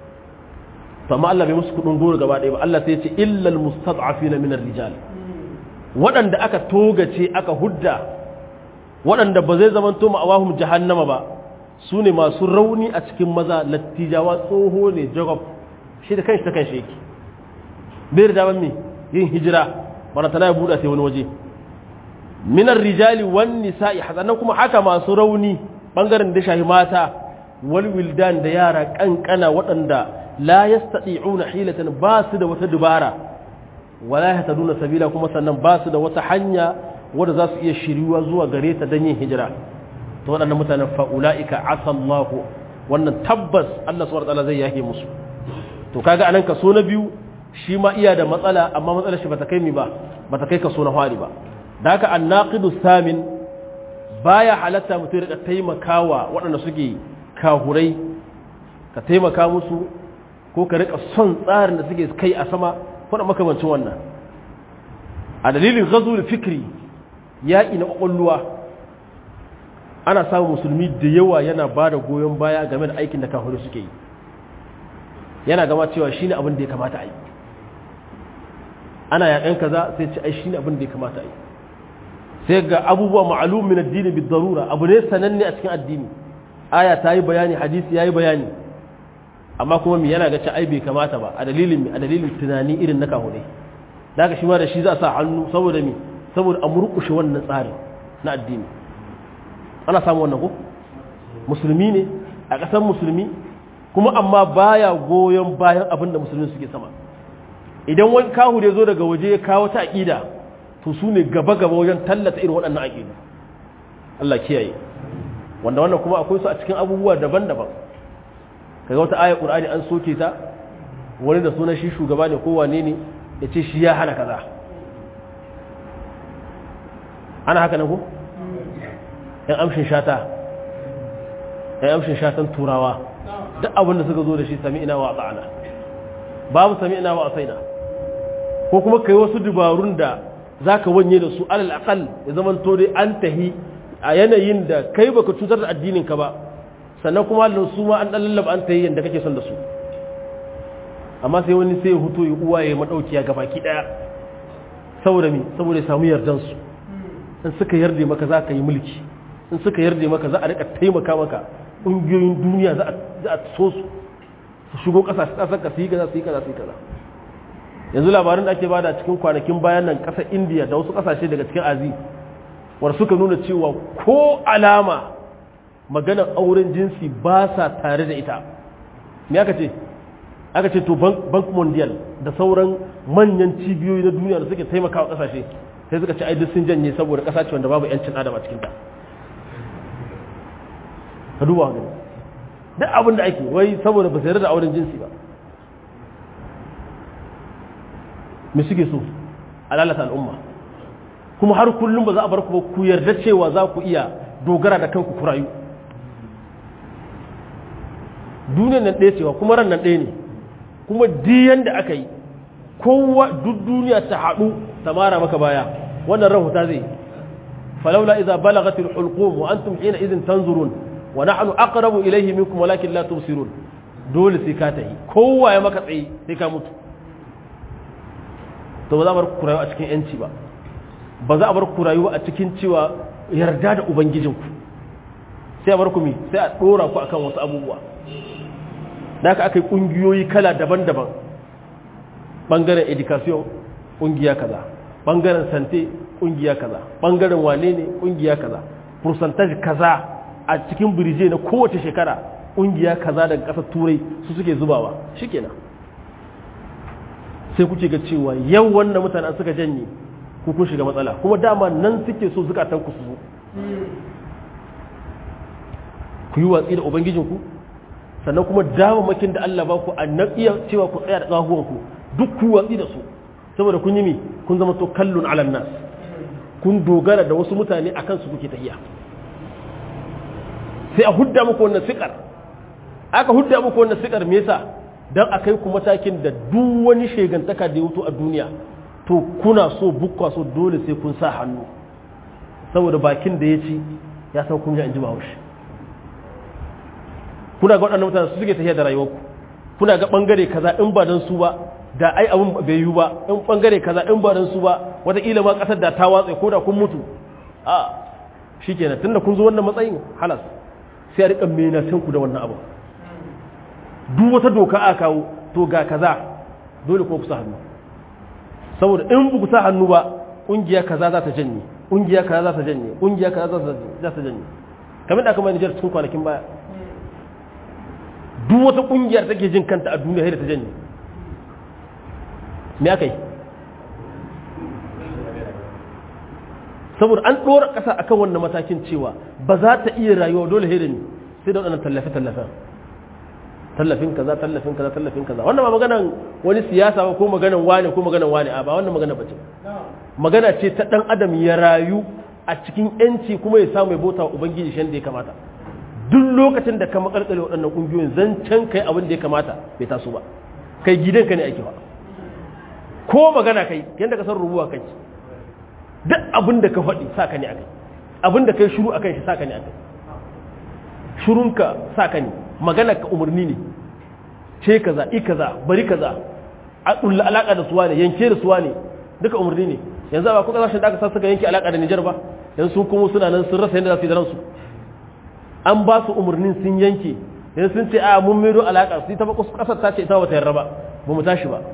to amma Allah bai musu kudin goro gaba ɗaya ba Allah sai ya ce illal mustad'afina min ar-rijal waɗanda aka togace aka hudda waɗanda ba zai zamanto ma'awahum jahannama ba su ne masu rauni a cikin maza lattijawa tsoho ne jacob shi da kanshi ta kanshi yake bai da daman me yin hijira bana tana ya buɗa sai wani waje minar rijali wan nisa'i hasannan kuma haka masu rauni bangaren da shahi mata wal wildan da yara kankana waɗanda la yastati'una hilatan ba su da wata dubara wala yahtaduna sabila kuma sannan ba su da wata hanya wadda za su iya shiriwa zuwa gare ta don yin hijira to waɗannan mutanen fa'ula'ika asallahu wannan tabbas Allah subhanahu wataala zai yake musu to kaga anan kaso na biyu shi ma iya da matsala amma matsalar shi bata kai mi ba bata kai kaso na fari ba da haka annaqidu samin baya halatta mutum ya taimakawa waɗanda suke kahurai ka taimaka musu ko ka rika son tsarin da suke kai a sama ko da makamancin wannan a dalilin ghazul fikri yaƙi na ƙwaƙwalwa ana samun musulmi da yawa yana ba da goyon baya game da aikin da kafirai suke yi yana gama cewa shi ne abin da ya kamata a yi ana yaƙan kaza sai ce ai shi ne abin da ya kamata a yi sai ga abubuwa ma'alum min addini bi darura abu ne sananne a cikin addini aya ta yi bayani hadisi ya yi bayani amma kuma mi yana ga ci ai bai kamata ba a dalilin a dalilin tunani irin na kafirai da haka shi ma da shi za a sa hannu saboda mi saboda a murkushe wannan tsarin na addini ana samu wannan ko musulmi ne a ƙasar musulmi kuma amma baya goyon bayan abin da musulmi suke sama idan wani kahu da zo daga waje ya kawo ta aƙida to su ne gaba-gaba wajen tallata irin waɗannan aƙidu Allah kiyaye wanda wannan kuma akwai su a cikin abubuwa daban-daban kaga wata ayar ƙur'ani an soke ta wani da sunan shi shugaba ne ko wane ne ya ce shi ya hana kaza ana haka nan ko yan amshin shata yan amshin shatan turawa duk abin da suka zo da shi sami ina wa ta'ala babu sami ina wa asaina ko kuma kai wasu dubarun da zaka wanye da su alal aqal ya zaman to dai an tahi a yanayin da kai baka cutar da addinin ka ba sannan kuma Allah su ma an dan lallaba an tahi yanda kake son da su amma sai wani sai ya huto ya uwa ya madaukiya ga baki daya saboda me saboda ya samu yardan su in suka yarda maka za ka yi mulki in suka yarda maka za a rika taimaka maka ƙungiyoyin duniya za a so su su shigo ƙasashe ƙasar ka su yi kaza su yi kaza su yi kaza yanzu labarin da ake bada cikin kwanakin bayan nan ƙasar indiya da wasu ƙasashe daga cikin azi wanda suka nuna cewa ko alama maganar auren jinsi ba sa tare da ita me aka ce aka ce to bank mondial da sauran manyan cibiyoyi na duniya da suke taimakawa ƙasashe sai suka ci ai duk sun janye saboda ƙasa ce wanda babu 'yancin adam a cikinta ka duba gani duk abin da ake wai saboda ba su da auren jinsi ba me suke so a lalata al'umma kuma har kullum ba za a bar ku ba ku yarda cewa za ku iya dogara da kanku ku rayu duniyar nan ɗaya cewa kuma ran nan ɗaya ne kuma diyan da aka yi kowa duk duniya ta haɗu ta mara maka baya wannan ran huta zai falaula idza balagatil hulqum wa antum hina idin tanzurun wa nahnu aqrabu ilayhi minkum walakin la tubsirun dole sai ka tayi kowa ya maka tsaye sai ka mutu to ba za a bar ku rayuwa a cikin yanci ba ba za a bar ku rayuwa a cikin cewa yarda da ubangijinku sai a bar ku mi sai a dora ku akan wasu abubuwa da haka aka yi kungiyoyi kala daban-daban bangaren education kungiya kaza bangaren sante kungiya kaza bangaren wane ne kungiya kaza percentage kaza a cikin birje na kowace shekara ƙungiya kaza daga ƙasar turai su suke zubawa shikenan sai kuke ga cewa yau wannan mutanen suka janye ku kun shiga matsala kuma dama nan suke so zukatan ku su zo ku yi watsi da ubangijinku sannan kuma damamakin da Allah ba ku a nan iya cewa ku tsaya da ƙahuwanku duk ku watsi da su saboda kun yi mi kun zama to kallon alan nas kun dogara da wasu mutane akan su kuke tafiya sai a hudda muku wannan sikar aka hudda muku wannan sikar me yasa dan akai ku matakin da duk wani shegantaka da ya wuto a duniya to kuna so bukwa so dole sai kun sa hannu saboda bakin da ya ci ya san kun ji an ji bahaushe kuna ga waɗannan mutane su suke tafiya da rayuwarku kuna ga ɓangare kaza in ba don su ba da ai abin bai yiwu ba in ɓangare kaza in ba don su ba wataƙila ma ƙasar da ta watsa ko da kun mutu a shi kenan tun da kun zo wannan matsayin halas sai a riƙa menatan ku da wannan abu duk wata doka a kawo to ga kaza dole ko ku sa hannu saboda in ku sa hannu ba ƙungiya kaza za ta janye ƙungiya kaza za ta janye ƙungiya kaza za ta janye kamar da aka mai Nijar cikin kwanakin baya duk wata kungiyar take jin kanta a duniya sai da ta janye me aka yi saboda an ɗora ƙasa akan wannan matakin cewa ba za ta iya rayuwa dole sai da ni sai da waɗannan tallafe-tallafen tallafin kaza tallafin kaza tallafin kaza wannan ba maganan wani siyasa ba ko maganan wane ko maganan wane a ba wannan magana bace magana ce ta dan adam ya rayu a cikin yanci kuma ya samu ya bauta wa ubangiji shan da ya kamata duk lokacin da ka makalkale waɗannan ƙungiyoyin zancen kai abin da ya kamata bai taso ba kai gidanka ne ake ba ko magana kai yadda ka san rubuwa kai duk abin da ka faɗi sa ka ne a kai abin da kai shuru a kan shi sa ka ne a kai shurunka sa ka ne magana ka umarni ne ce kaza i kaza bari kaza a ɗulla alaƙa da suwa ne yanke da suwa ne duka umarni ne yanzu ba ku ƙasashen da aka sa suka yanke alaƙa da Nijar ba yanzu sun kuma suna nan sun rasa yadda za su yi da ransu an ba su umarnin sun yanke yanzu sun ce a mun mero alaƙa su ta ba ƙasar ta ce ita ba ta yarda ba ba mu tashi ba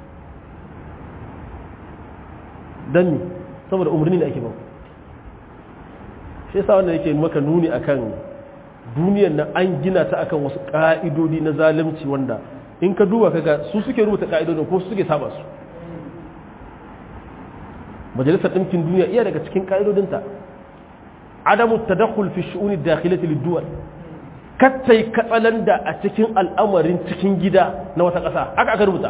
don ni saboda umarni da ake ba shi yasa wanda yake maka nuni akan duniyar nan an gina ta akan wasu ƙa'idodi na zalunci wanda in ka duba kaga su suke rubuta ƙa'idodin ko su suke saba su majalisar ɗinkin duniya iya daga cikin ƙa'idodinta adamu tadakhul fi shu'uni dakhilati lid-duwal kattai katsalanda a cikin al'amarin cikin gida na wata ƙasa haka aka rubuta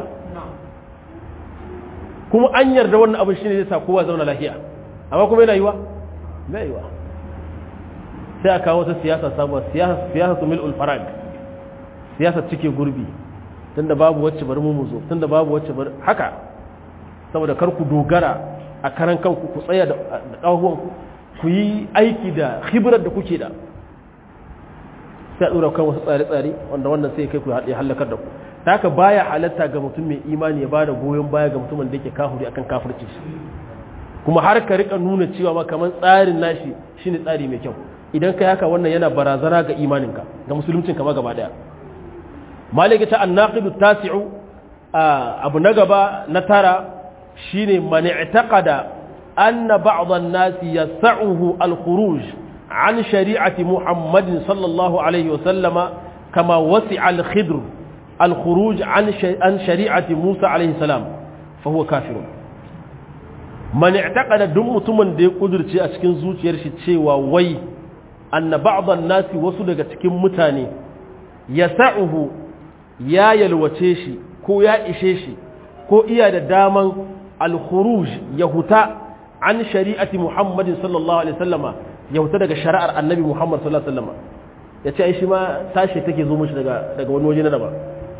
kuma an yarda wannan abin shine zai sa kowa zauna lafiya amma kuma yana yiwa bai yiwa sai a kawo wata siyasa sabuwa siyasa siyasa su mil'ul farag siyasa cike gurbi tunda babu wacce bari mu zo tunda babu wacce bari haka saboda kar ku dogara a karan kanku ku tsaya da ƙahuwan ku yi aiki da khibrar da kuke da sai a ɗora kan wasu tsare-tsare wanda wannan sai kai ku ya halakar da ku ta haka baya halatta ga mutum mai imani ya bada goyon baya ga mutumin da yake kafuri akan kafirci kuma har ka rika nuna cewa ma kamar tsarin nashi shine tsari mai kyau idan kai haka wannan yana barazana ga imaninka ga musuluncinka ma gaba daya malika ta annaqidu tasi'u abu na gaba na tara shine man i'taqada anna ba'd an-nas yas'uhu al-khuruj an shari'ati muhammadin sallallahu alaihi wa sallama kama wasi'a al-khidr al-khuruj an an shari'ati musa alaihi salam fa huwa kafirun man i'taqada duk mutumin da ya kudurce a cikin zuciyar shi cewa wai anna ba'd an-nas wasu daga cikin mutane yas'uhu ya yalwace shi ko ya ishe shi ko iya da daman al-khuruj ya huta an shari'ati Muhammadin sallallahu alaihi wasallama ya huta daga shari'ar Annabi Muhammad sallallahu alaihi wasallama yace ai shi ma tashi take zo mishi daga daga wani waje na daban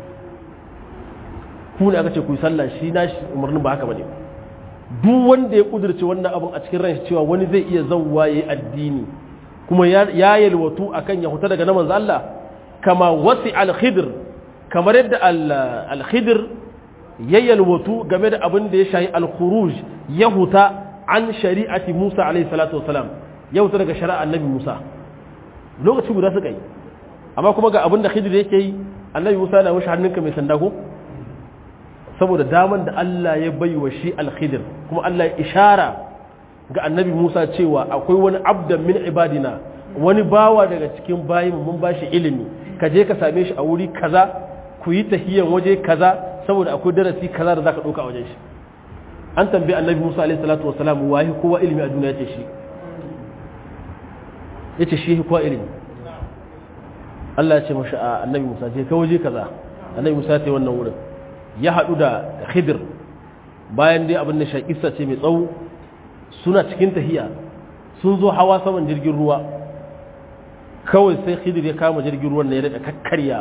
ku ne aka ce ku yi sallah shi na shi umarnin ba haka bane duk wanda ya kudurce wannan abin a cikin ranshi cewa wani zai iya zawwa yayi addini kuma ya yalwatu akan ya huta daga na manzo Allah kama wasi al-khidr kamar yadda al-khidr ya yalwatu game da abin da ya shayi al-khuruj ya huta an shari'ati Musa alaihi salatu wasalam ya huta daga shari'a annabi Musa lokaci guda suka yi amma kuma ga abin da khidr yake yi annabi Musa na wuce hannunka mai sanda ko saboda daman da Allah ya bai wa shi al-khidr kuma Allah ya ishara ga annabi Musa cewa akwai wani abdan min ibadina wani bawa daga cikin bayin mun bashi ilimi ka je ka same shi a wuri kaza ku yi tahiyan waje kaza saboda akwai darasi kaza da zaka dauka a wajen shi an tambayi annabi Musa alaihi salatu wassalam wahi kowa ilimi a duniya yace shi yace shi kowa ilimi Allah ya ce mashi a annabi Musa je ka waje kaza annabi Musa ya ce wannan wurin ya hadu da Khidir bayan dai abin da shakissa ce mai tsawo suna cikin tahiya sun zo hawa saman jirgin ruwa kawai sai khidir ya kama jirgin ruwan ya daga kakkarya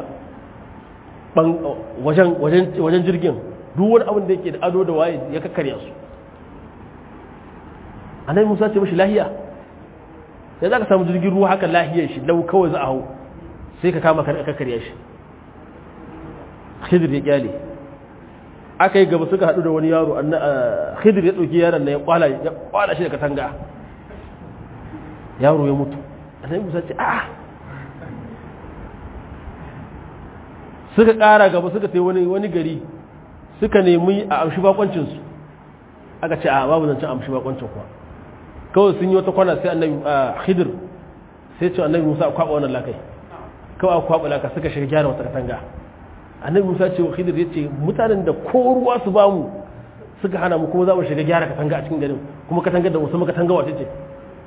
wajen jirgin duk wani abin da yake da ado da waye ya kakkarya su annabi musa ce mashi lahiya sai za ka samu jirgin ruwa haka lahiyar shi lau kawai za a hau sai ka kama kakkarya shi khidir ya kyale aka yi gaba suka haɗu da wani yaro khidir ya ɗauki yaron na ya kwala shi da katanga yaro ya mutu annabi musa ce a suka ƙara gaba suka sai wani wani gari suka nemi a amshi bakoncinsu aka ce a babu zancen amshi bakoncin kuwa kawai sun yi wata kwana sai annabi khidir sai ce annabi musa a kwaɓa wannan lakai kawai a kwaɓa laka suka shiga gyara wata katanga annabi musa ce wa khidir ya ce mutanen da ko ruwa su bamu suka hana mu kuma za mu shiga gyara katanga a cikin garin kuma katangar da musamman katanga wace ce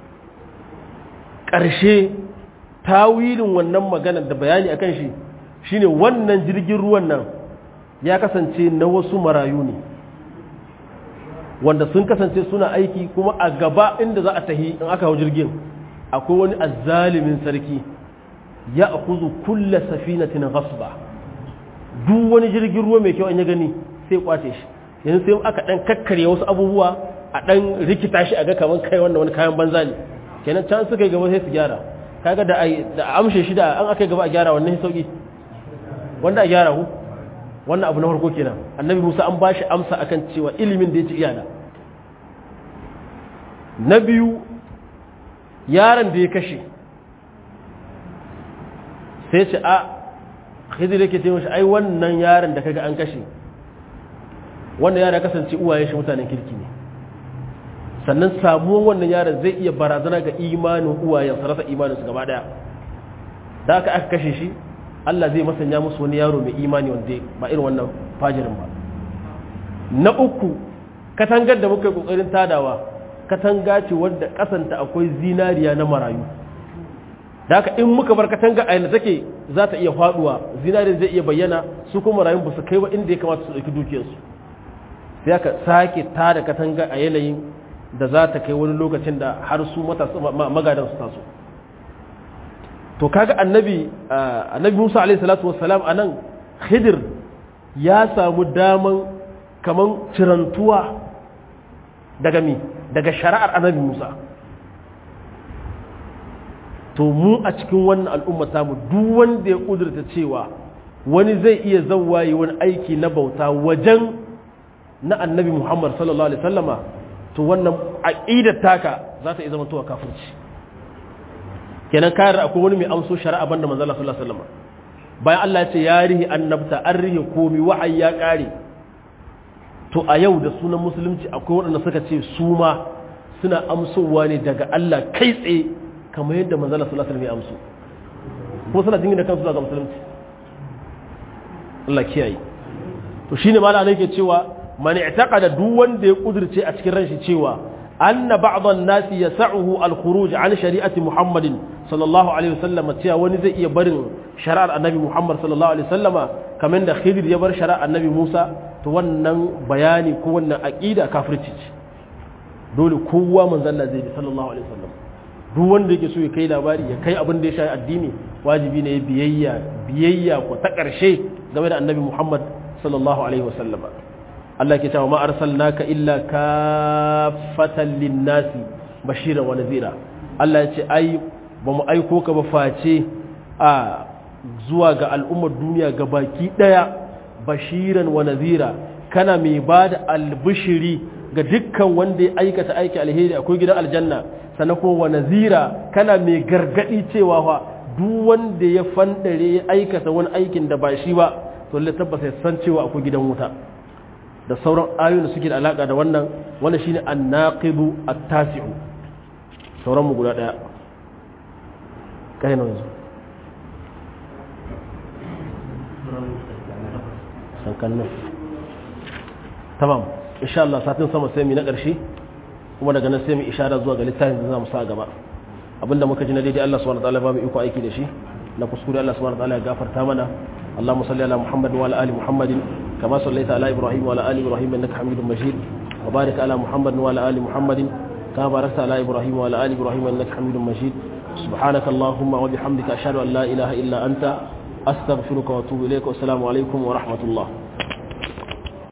ƙarshe tawilin wannan maganar da bayani akan shi shine wannan jirgin ruwan nan ya kasance na wasu marayu ne wanda sun kasance suna aiki kuma a gaba inda za a tahi in aka hau jirgin akwai wani azzalimin sarki ya akuzu kulla safinatin ghasba duk wani jirgin ruwa mai kyau an ya gani sai kwace shi yanzu sai aka dan kakkarye wasu abubuwa a dan rikita shi a ga kaman kai wannan wani kayan banza ne kenan can suka yi gaba sai su gyara kaga da ai da amshe shi da an aka yi gaba a gyara wannan sauki wanda a gyara ku wannan abu na farko kenan annabi Musa an bashi amsa akan cewa ilimin da ya ci iyana na biyu yaron da ya kashe sai ce a khidir yake ce mashi ai wannan yaron da kaga an kashe wannan yaron kasance uwayen shi mutanen kirki ne sannan samuwan wannan yaron zai iya barazana ga imanin uwayen su rasa imanin su gaba daya da aka aka kashe shi Allah zai masanya musu wani yaro mai imani wanda ba irin wannan fajirin ba na uku katangar da muka yi kokarin tadawa katanga ce wadda kasanta akwai zinariya na marayu da haka in muka bar katanga a yana take za ta iya faduwa zinariya zai iya bayyana su kuma marayun ba su kai ba inda ya kamata su ɗauki dukiyarsu sai aka sake tada katanga a yanayin da za ta kai wani lokacin da har su magadan su taso to kaga annabi annabi Musa alaihi salatu wassalam anan Khidir ya samu daman kaman cirantuwa daga mi daga shari'ar annabi Musa to mu a cikin wannan al'umma mu duk wanda ya kudurta cewa wani zai iya zawwaye wani aiki na bauta wajen na annabi Muhammad sallallahu alaihi wasallama to wannan aqidar taka za ta iya zama towa kafirci kenan kayar da akwai wani mai amso shari'a banda manzo Allah sallallahu alaihi wasallam bayan Allah ya ce ya rihi annabta an rihi komi wahayi ya kare to a yau da sunan musulunci akwai waɗanda suka ce su ma suna amsowa ne daga Allah kai tsaye kamar yadda manzo Allah sallallahu alaihi wasallam ya amso ko suna jingina kansu daga musulunci Allah kiyaye to shine malama yake cewa man i'taqada duk wanda ya kudirce a cikin ranshi cewa anna ba'dhan nasi yas'uhu al-khuruj an shari'ati Muhammadin sallallahu alaihi wasallam cewa wani zai iya barin shari'ar annabi Muhammad sallallahu alaihi wasallama kamar da Khidir ya bar shari'ar annabi Musa to wannan bayani ko wannan aqida kafirci ce dole kowa manzon Allah zai bi sallallahu alaihi wasallam duk wanda yake so ya kai labari ya kai abin da ya shafi addini wajibi ne biyayya biyayya ko ta ƙarshe game da annabi Muhammad sallallahu alaihi wasallam Allah ke cewa ma arsalnaka illa kaffatan linnasi bashiran wa nadhira Allah ya ce ai ba mu aiko ka ba face a zuwa ga al'ummar duniya ga baki daya bashiran wa nadhira kana mai bada albishiri ga dukkan wanda ya aikata aiki alheri akwai gidan aljanna sannan kuma wa nadhira kana mai gargadi cewa fa duk wanda ya fandare ya aikata wani aikin da ba shi ba to lalle tabbata ya san cewa akwai gidan wuta da sauran ayoyin da suke da alaka da wannan wannan shine an-naqibu at-tasi'u sauran mu guda daya kai na yanzu san kallon tamam insha Allah satin sama sai mu na karshe kuma daga nan sai mu ishara zuwa ga littafin da zamu sa gaba abinda muka ji na daidai Allah subhanahu wa ta'ala ba mu iko aiki da shi na kuskure Allah subhanahu wa ta'ala ya gafarta mana اللهم صل على محمد وعلى ال محمد كما صليت على ابراهيم وعلى ال ابراهيم انك حميد مجيد وبارك على محمد وعلى ال محمد كما باركت على ابراهيم وعلى ال ابراهيم انك حميد مجيد سبحانك اللهم وبحمدك اشهد ان لا اله الا انت استغفرك واتوب اليك والسلام عليكم ورحمه الله